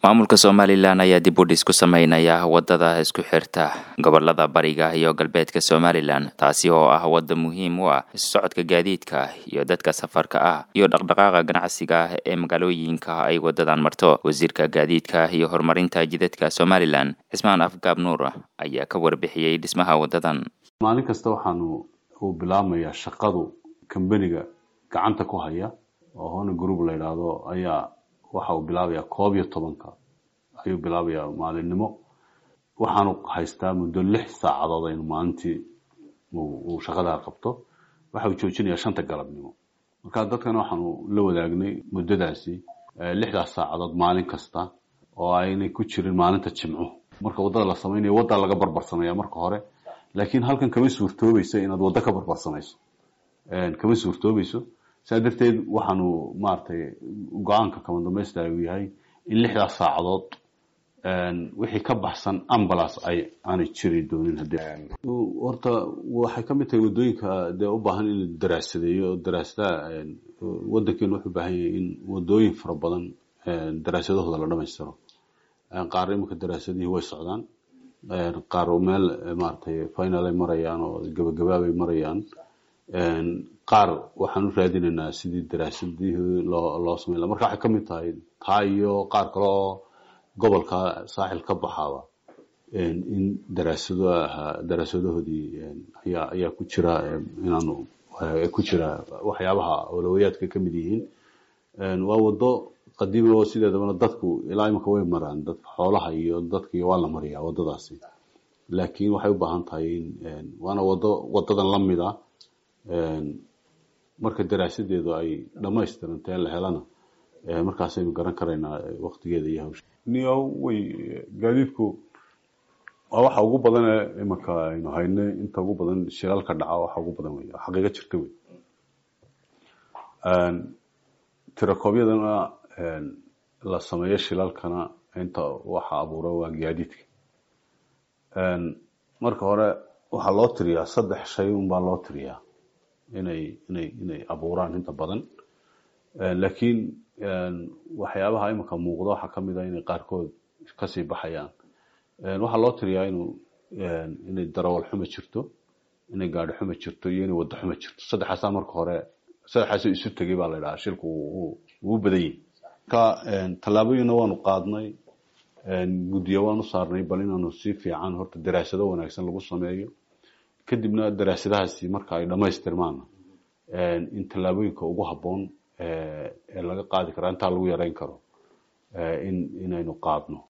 maamulka somalilan ayaa dib u dhis ku sameynaya wadada isku xirta gobolada bariga iyo galbeedka somalilan taasi oo ah wadda muhiim u ah isu socodka gaadiidka iyo dadka safarka ah iyo dhaqdhaqaaqa ganacsiga ah ee magaalooyinka ay wadadan marto wasiirka gaadiidka iyo horumarinta jidadka somalilan cismaan afgaab nuur ayaa ka warbixiyey dhismaha wadadan maalin kasta waxaanu uu bilaabmayaa shaqadu kambaniga gacanta ku haya oo hona group la yidhaahdo ayaa waxa uu bilaabayaa koob iyo tobanka ayuu bilaabayaa maalinimo waxaanu haystaa muddo lix saacadood aynu maalintii uu shaqadaa qabto waxa uu joojinayaa shanta galabnimo marka dadkana waxaanu la wadaagnay muddadaasi lixdaas saacadood maalin kasta oo aynay ku jirin maalinta jimco marka waddada la samaynayo waddaa laga barbarsamaya marka hore laakiin halkan kama suurtoobayso inaad waddo ka barbarsamayso kama suurtoobayso saa darteed waxaanu maaragtay go-aanka kama dambaysta uu yahay in lixdaas saacadood wixii ka baxsan ambulance ay aanay jiri doonin haddii horta waxay ka mid tahay waddooyinka dee u baahan in la daraasadeeyo daraasadaha waddankeenu wuxuu u baahan yahay in waddooyin fara badan daraasadahooda la dhamaystiro qaar iminka daraasadihii way socdaan qaar meel maaragtay final ay marayaan oo gabagabaabay marayaan qaar waxaan u raadinaynaa sidii daraasadihii loo loo samayn laha marka waxay ka mid tahay taa iyo qaar kale oo gobolka saaxil ka baxaaba in daraasado ahaa daraasadahoodii ayaa ayaa ku jira inaanu ku jira waxyaabaha awlawayaadka ka mid yihiin waa waddo qadiimi oo sideedabana dadku ilaa imika way maraan dadka xoolaha iyo dadka waa la mariyaa waddadaasi laakiin waxay u baahan tahay in waana waddo waddadan la mid a marka daraasadeedu ay dhammaystirantee la helana markaasaynu garan karaynaa waktigeeda iyo hawsha niyo way gaadiidku waa waxa ugu badan ee imanka aynu haynay inta ugu badan shilalka dhaca waxa ugu badan wey xaqiiqo jirta wey tirakoobyadana la sameeyo shilalkana inta waxa abuura waa gaadiidka marka hore waxaa loo tiriyaa saddex shay unbaa loo tiriyaa inay inay inay abuuraan inta badan laakiin waxyaabaha iminka muuqda waxaa ka mid ah inay qaarkood kasii baxayaan waxaa loo tiriyaa inuu inay darawal xumo jirto inay gaadhi xumo jirto iyo inay waddo xumo jirto saddexaasaa marka hore saddexaasoo isu tegay baa la idhahaa shilku wuu badan yahi marka tallaabooyinna waanu qaadnay guddiyo waanu saarnay bal inaanu si fiican horta daraasado wanaagsan lagu sameeyo kadibna daraasadahaasi marka ay dhammaystirmaan in tallaabooyinka ugu habboon ee laga qaadi kara intaa lagu yareyn karo in inaynu qaadno